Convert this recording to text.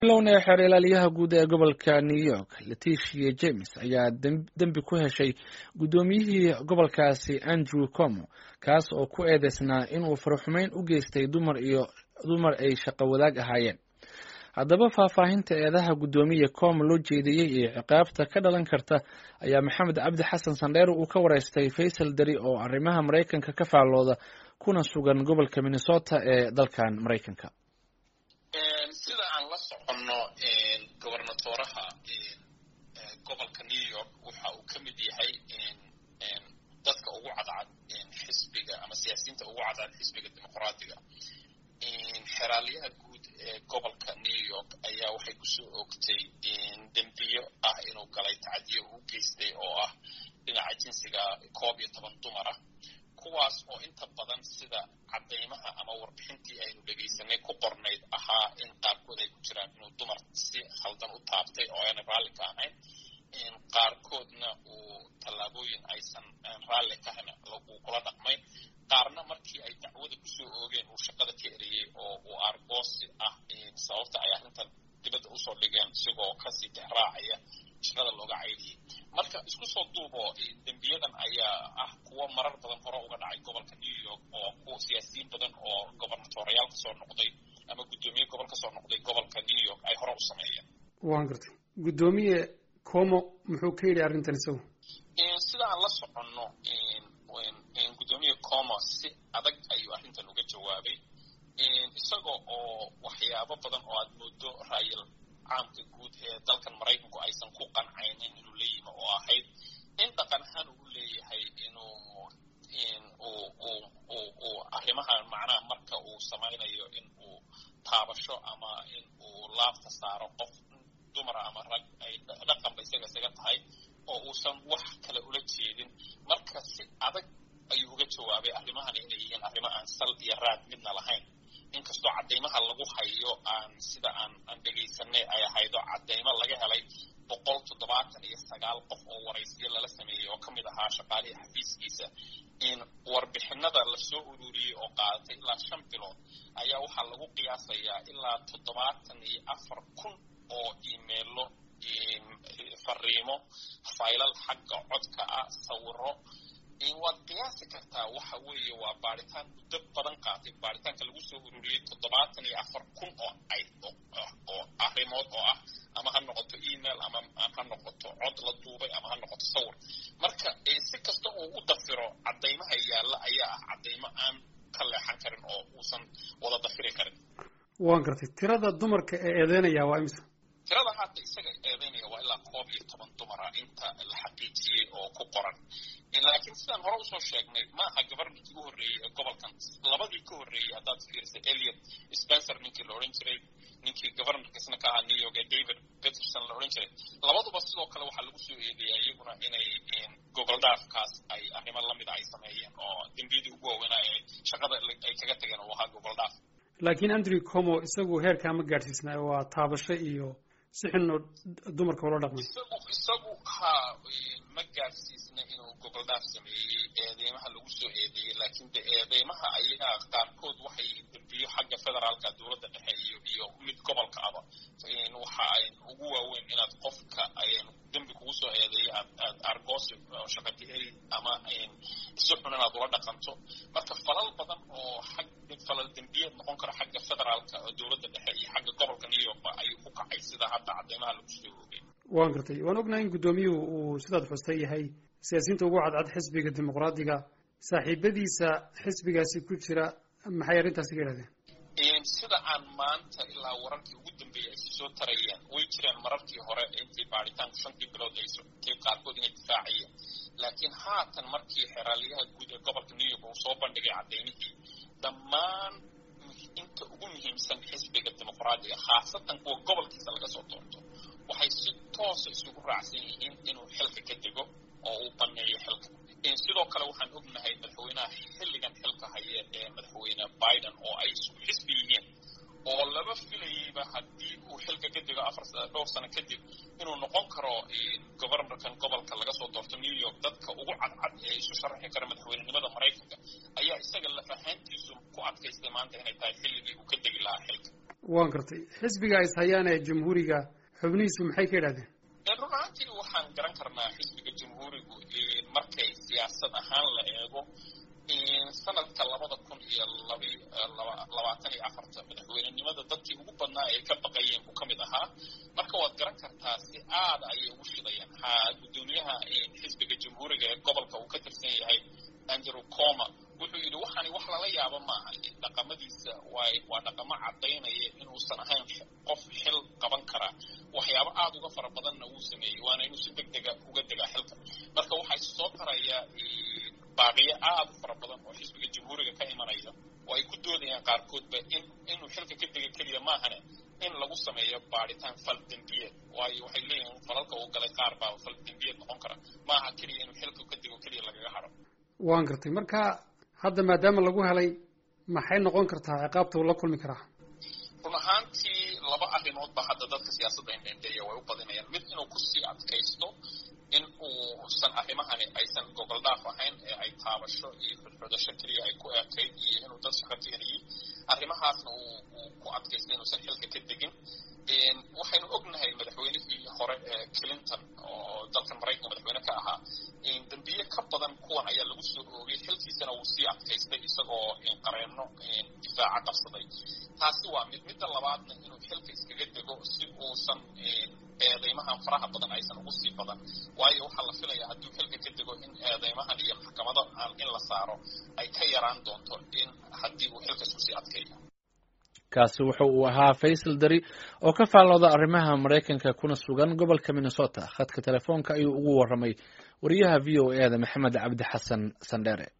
lowna xeer ilaaliyaha guud ee gobolka new york leticia james ayaa dembi ku heshay guddoomiyihii gobolkaasi andrew como kaas oo ku eedeysnaa inuu faraxumeyn u geystay dumar iyo dumar ay shaqo wadaag ahaayeen haddaba faahfaahinta eedaha guddoomiya com loo jeediyey iyo ciqaabta ka dhalan karta ayaa maxamed cabdi xasan sandheere uu ka wareystay faysal dari oo arrimaha maraykanka ka faallooda kuna sugan gobolka minnesota ee dalkan maraykanka sida aan la soconno gobernatoraha gobolka new york waxa uu ka mid yahay dadka ugu cadcad xisbiga ama siyaasiyiinta ugu cadcad xisbiga dimuqraadiga xeraalyaha guud ee gobolka new york ayaa waxay kusoo oogtay dembiyo ah inuu galay tacadiyo uu geystay oo ah dhinaca jinsiga koob iyo toban dumar ah kuwaas oo inta badan sida caddaymaha ama warbixintii aynu dhegaysanay ku qornayd ahaa in qaarkood ay ku jiraan inuu dumar si khaldan u taabtay oo aanay raalli ka ahayn qaarkoodna uu tallaabooyin aysan raalli ka ahayn uu kula dhaqmay qaarna markii ay dacwada kusoo oogeen uu shaqada ka eriyey oo uu argoosi ah sababta ay arrintan dibadda usoo dhigeen isigoo kasii tixraacaya shaqada looga caydiyey marka isku soo duubo dembiyadan ayaa ah kuwo marar badan hore uga dhacay gobolka new york oo kuwa siyaasiyiin badan oo gobernatoriyaal kasoo noqday ama guddoomiye gobol kasoo noqday gobolka new york ay hore u sameeyeen waan gartay guddoomiye como muxuu ka yidhi arrintan isagu sida aan la soconno guddoomiye como si adag ayuu arrintan uga jawaabay isaga oo waxyaabo badan oo aad moodo raayal caamka guud ee dalkan maraykanku aysan ku qancaynin inuu la yimi oo ahayd in dhaqan ahaan uu leeyahay inuu uu arrimahan macnaha marka uu samaynayo in uu taabasho ama in uu laabta saaro qof dumara ama rag ay dhaqanba isaga isaga tahay oo uusan wax kale ula jeedin marka si adag ayuu uga jawaabay arrimahan inay yihiin arrimo aan sal iyo raad midna lahayn inkastoo caddaymaha lagu hayo aan sida aan aan dhegaysanay ay ahaydo caddaymo laga helay boqol toddobaatan iyo sagaal qof oo waraysiyo lala sameeyey oo ka mid ahaa shaqaalihii xafiiskiisa in warbixinada lasoo ururiyey oo qaadatay ilaa shan bilood ayaa waxaa lagu qiyaasayaa ilaa toddobaatan iyo afar kun oo imeilo fariimo faylal xagga codka ah sawiro waad qiyaasi kartaa waxa weeye waa baaritaan muddo badan qaatay baaritaanka lagu soo ururiyey toddobaatan iyo afar kun oo ay oo arrimood oo ah ama ha noqoto email ama ha noqoto cod la duubay ama ha noqoto sawir marka si kasta uu u dafiro caddaymaha yaalla ayaa ah caddaymo aan ka leexan karin oo uusan wada dafiri karin waan gartay tirada dumarka ee eedeynaya waa imisa tirada hadda isaga eedeynaya waa ilaa koob iyo toban dumara inta la xaqiijiyey oo ku qoran laakiin sidaan hore usoo sheegnay ma aha governorkii u horreeyey ee gobolkan labadii ka horreeyey haddaad fiirisay eliot spencer ninkii la odhan jiray ninkii governorkiisna ka ahaa new york ee david peterson la odhan jiray labaduba sidoo kale waxaa lagu soo eedeeyaa iyaguna inay gogol dhaafkaas ay arrimo lamida ay sameeyeen oo dembiyadii ugu waaweynaa ee shaqada ay kaga tageen uu ahaa gogol dhaaf laakiin andrew como isagu heerkaa ma gaadhsiisnaayo waa taabasho iyo si xunoo dumarka ula dhaqmay isagu isagu ha ma gaadhsiisna inuu gogol dhaaf sameeyey eedeymaha lagu soo eedeeyey laakiin de eedeymaha ayaa qaarkood waxay dembiyo xagga federaalka dowladda dhexe iyo iyo mid gobolka aba waxa ay ugu waaweyn inaad qofka dembi kugu soo eedeeyo aad aad argoosi shaqadiheri ama si xun inaad ula dhaqanto marka falal badan oo xag falal dembiyeed noqon karo xagga federaalka oo dowladda dhexe iyo xagga gobolka new york ba ayuu ku kacay sida hadda caddeymaha lagu soo oogay waan gartay waan ognahay in guddoomiyuhu uu sidaad xustay yahay siyaasiyiinta ugu cadcad xisbiga dimuqraadiga saaxiibadiisa xisbigaasi ku jira maxay arrintaasi ka yidhahdeen sida aan maanta ilaa wararkii ugu dambeeyey ay soo tarayeen way jireen mararkii hore intii baaritaanku shantii bilood ay socotay qaarkood inay difaacayeen laakiin haatan markii xeraalyaha guud ee gobolka new york uu soo bandhigay caddaymihii dhammaan inta ugu muhiimsan xisbiga dimuqraadiga khaasatan kuwa gobolkiisa laga soo doorto waxay si toosa isugu raacsan yihiin inuu xilka ka dego oo uu baneeyo xilka sidoo kale waxaan ognahay madaxweynaha xilligan xilka haya ee madaxweyne biden oo ay isku xisbi yihiin oo laba filayeyba haddii uu xilka ka dego afar dhowr sano kadib inuu noqon karo governorkan gobolka laga soo doorto new york dadka ugu cadcad ee isu sharaxi kara madaxweynenimada maraykanka ayaa isaga lafahaantiisu ku adkaystay maanta inay tahay xilligii uu ka degi lahaa xilka waan gartay xisbiga is hayaan ee jamhuuriga xubnihiisu maxay ka yidhahdeen run ahaantii waxaan garan karnaa xisbiga jamhuurigu markay siyaasad ahaan la eego sanadka labada kun iyo labaatan iyo afarta madaxweynenimada dadkii ugu badnaa ay ka baqayeen buu ka mid ahaa marka waad garan kartaa si aada ayay ugu shidayeen ha guddoomiyaha xisbiga jamhuuriga ee gobolka uu ka tirsan yahay andrew coma wuxuu yidhi waxaani wax lala yaabo maaha dhaqamadiisa waay waa dhaqamo caddaynaya inuusan ahayn qof xil qaban karaa waxyaabo aada uga fara badanna wuu sameeyey waana inuu si deg dega uga degaa xilka marka waxaa soo taraya baaqiyo aada u fara badan oo xisbiga jamhuuriga ka imanaya oo ay ku doodayaan qaarkoodba in inuu xilka ka dega keliya maahane in lagu sameeyo baadhitaan fal dembiyeed waayo waxay leeyihiin falalka uu galay qaar baa fal dembiyeed noqon kara maaha keliya inuu xilka ka dego keliya lagaga haro waan gartay marka hadda maadaama lagu helay maxay noqon kartaa ciqaabta uu la kulmi karaa run ahaantii laba arrimood ba hadda dadka siyaasadda indhendheeya way u badinayaan mid inuu kusii adkaysto in uusan arrimahani aysan gogol dhaaf ahayn ee ay taabasho iyo xudxudasho keliya ay ku ekayd iyo inuu dad shaqo keenayey arrimahaasna uu ku adkaystay inuusan xilka ka degin waxaynu ognahay madaxweynihii hore ee clinton oo dalkan maraykanka madaxweyne ka ahaa dembiye ka badan kuwan ayaa lagu soo oogay xilkiisana wuu sii adkaystay isagoo qareenno difaaca qabsaday taasi waa mid midda labaadna inuu xilka iskaga dego si uusan eedeymahan faraha badan aysan ugu sii badan waayo waxaa la filaya hadduu xilka ka dego in eedeymahan iyo maxkamado aan in la saaro ay ka yaraan doonto in haddii uu xilka isku sii adkeeyo kaasi wuxa uu ahaa faysal dari oo ka faallooda arrimaha maraykanka kuna sugan gobolka minnesota khadka telefoonka ayuu ugu warramay wariyaha v o e da maxamed cabdi xasan sandheere